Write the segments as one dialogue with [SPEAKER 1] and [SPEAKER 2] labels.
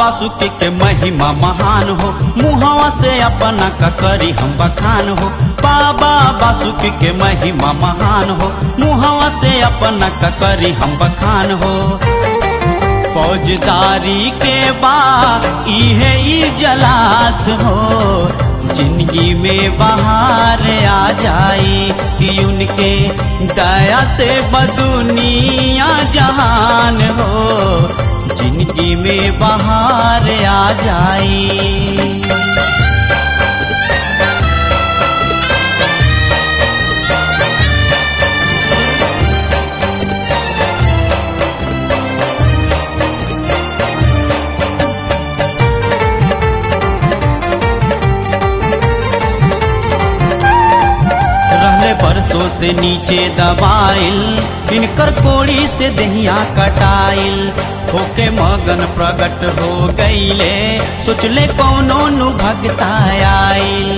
[SPEAKER 1] बासुकी के महिमा महान हो मुहवा से अपना ककरी हम बखान हो बाबा बासुकी के महिमा महान हो मुहवा से अपना ककरी हम बखान हो फौजदारी के बा इहे ई जलास हो जिंदगी में बाहर आ जाई कि उनके दया से बदुनिया जहान हो जिंदगी में बाहर आ जाई रहले बरसों से नीचे दबाइल इनकर कोड़ी से दहिया कटाइल होके मगन प्रकट हो गईले सोचले कौनो नु भगता आइल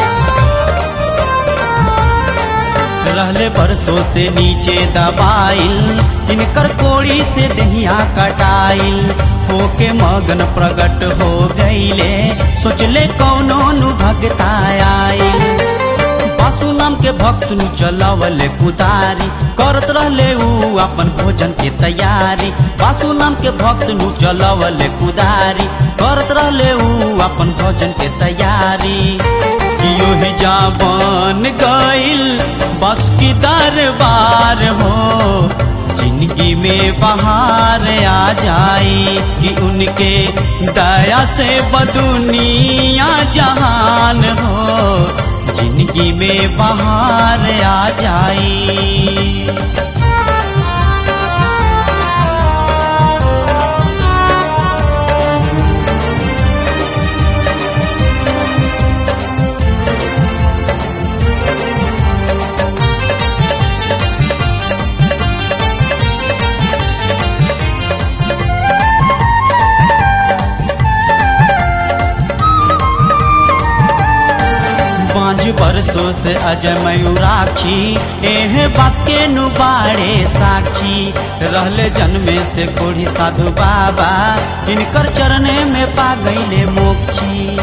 [SPEAKER 1] रहले बरसों से नीचे दबाइल इनकर कोड़ी से दहिया कटाइल होके मगन प्रकट हो गईले सोचले कौनो नु भगता आइल बासु नाम के भक्त नु चलावले कुदारी करत रहले ऊ अपन भोजन के तैयारी बासु नाम के भक्त नु चलावले कुदारी करत रहले ऊ अपन भोजन के तैयारी कियो ही जा बन गइल बस की दरबार हो जिंदगी में बाहर आ जाई कि उनके दया से बदुनिया जहान हो जिंदगी में बाहर आ जाई पाँच बरसों से अजय मयूराक्षी एह बात के नुबाड़े साक्षी रहले जन्मे से कोढ़ी साधु बाबा इनकर चरणे में पा गईले मोक्षी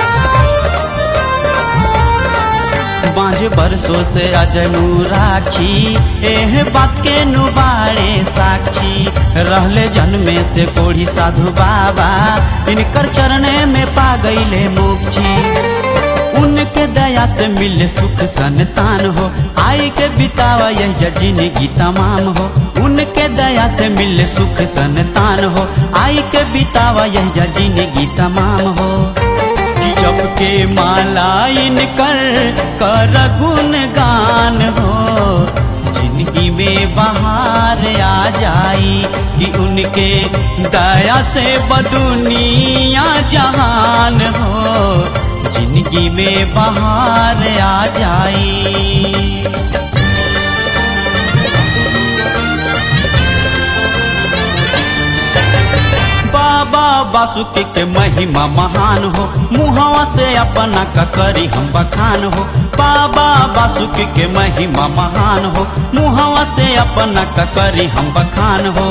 [SPEAKER 1] पाँच बरसों से अजय मुराक्षी एह बात के नुबाड़े साक्षी रहले जन्मे से कोढ़ी साधु बाबा इनकर चरणे में पा गईले मोक्षी उनके दया से मिले सुख संतान हो आई के बितावा यह जिंदगी तमाम हो उनके दया से मिले सुख संतान हो आई के बितावा यह जिंदगी तमाम हो कि जब के माला इनकर कर गुण गान हो जिंदगी में बाहर आ जाई कि उनके दया से बदुनिया जहान हो जिंदगी में बाहर आ जाई बाबा बासुकी के महिमा महान हो मुहवा से अपना ककरी हम बखान हो बाबा बासुकी के महिमा महान हो मुहवा से अपना ककरी हम बखान हो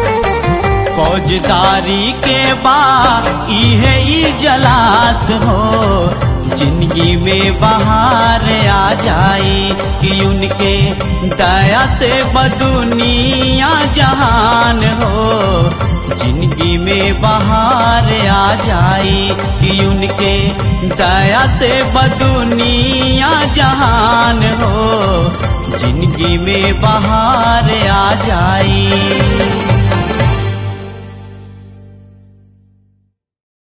[SPEAKER 1] फौजदारी के बा इहे ई जलास हो जिंदगी में बाहर आ जाई कि उनके दया से बदुनिया जहान हो जिंदगी में बाहर आ जाई कि उनके दया से बदुनिया जहान हो जिंदगी में बाहर आ जाई